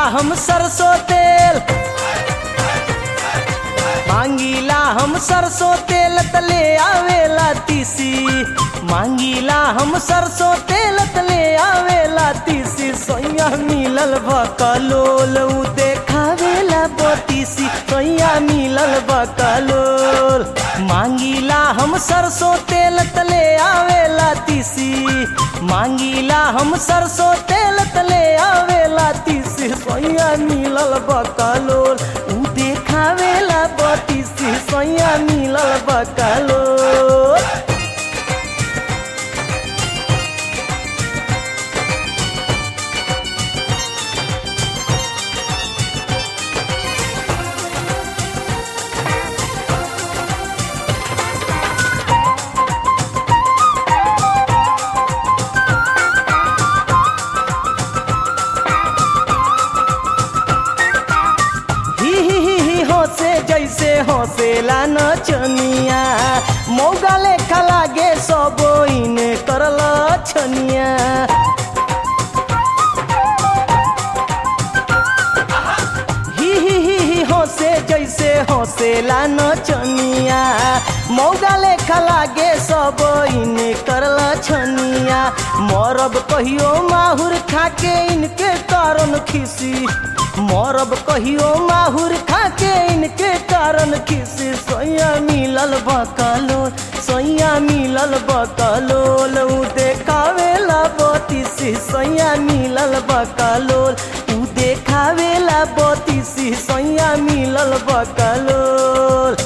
हम सरसों तेल मांगीला हम सरसों तेल तले आवेला तीसी मांगीला हम सरसों तेल तले आवेला तीसी सोया मिलल बकलोल उ देखावेला बतीसी सोया मिलल बकलोल मांगीला हम सरसों तेल तले आवेला तीसी मांगीला हम सरसों तेल तले आवेला तीसी सोया मिलल बकलोल उ देखावेला बतीसी सोया मिलल बकलोल ही ही ही ही हंसे जैसे हंसेला नचनिया मौगा लेखा लागे सब इने करल छनिया ही ही ही ही हंसे जैसे हंसेला नचनिया मौगा लेखा लागे सब इने करल छनिया मरब कहियो माहुर खाके इनके कारण खिसी मरब कहियो माहुर खाके इनके कारण खिसी सोया मिलल बकलोल सोया मिलल बकलोल उ देखावेला बतीसी सोया मिलल बकलोल उ देखावेला बतीसी सोया मिलल बकलोल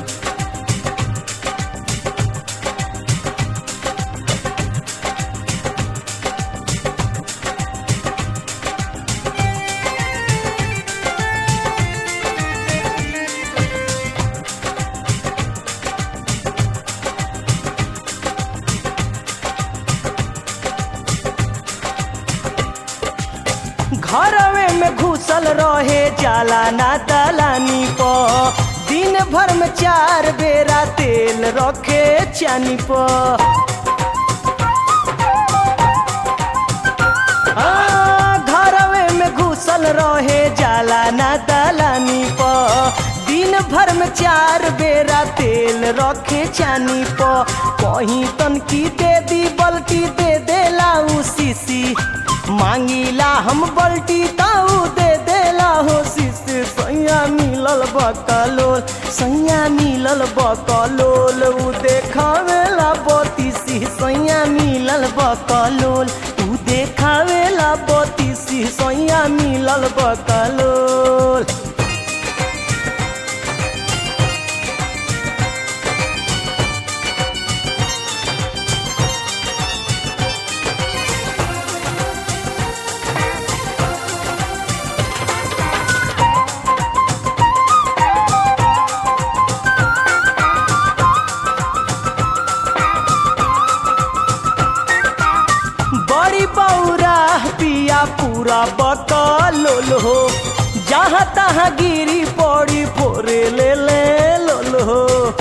घरवे में घुसल रहे जाला ना दलानी प दिन भर में चार बेरा तेल रखे चानी प हाँ, घरवे में घुसल रहे जाला ना दलानी प दिन भर में चार बेरा तेल रखे चानी प कहीं तनकी दे दी बल्टी दे देला उ सीसी मांगीला हम बल्टी ताऊ दे देला हो शिष्य सैया मिलल बकलोल सैया मिलल बकलोल उ देखावेला बतीसी सैया मिलल बकलोल उ देखावेला बतीसी सैया मिलल बकलोल बड़ी बौरा पिया पूरा बकलोल हो जहाँ तहाँ गिरी पड़ी फोरे ले ले लोल हो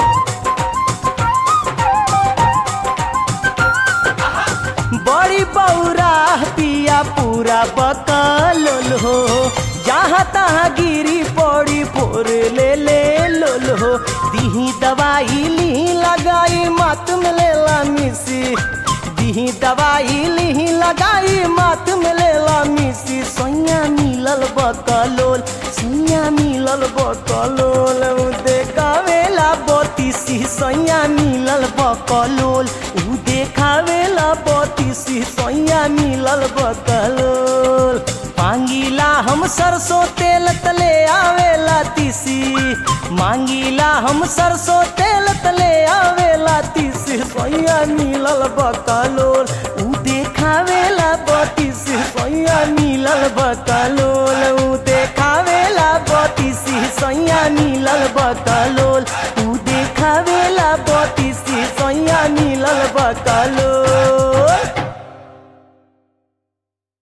बड़ी बौरा पिया पूरा बकलोल हो जहाँ तहाँ गिरी पड़ी फोर ले ले लोल हो दीही दवाई ली लगाई मात में लेला मिसी दीही दवाई ली लगाई मात में लेला मिसी सोया मिलल बकलोल सोया मिलल बकलोल उ देखावेला बतीसी सोया मिलल बकलोल उ देखावेला बतीसी सोया मिलल बकलोल मांगीला हम सरसों तेल तले आवेला तीसी मांगीला हम सरसों तेल तले आवेला तीसी सोया मिलल बकलोल उ देखावेला बतीसी सोया मिलल बकलोल उ देखावेला बतीसी सोया मिलल बकलोल उ देखावेला बतीसी सोया मिलल बकलोल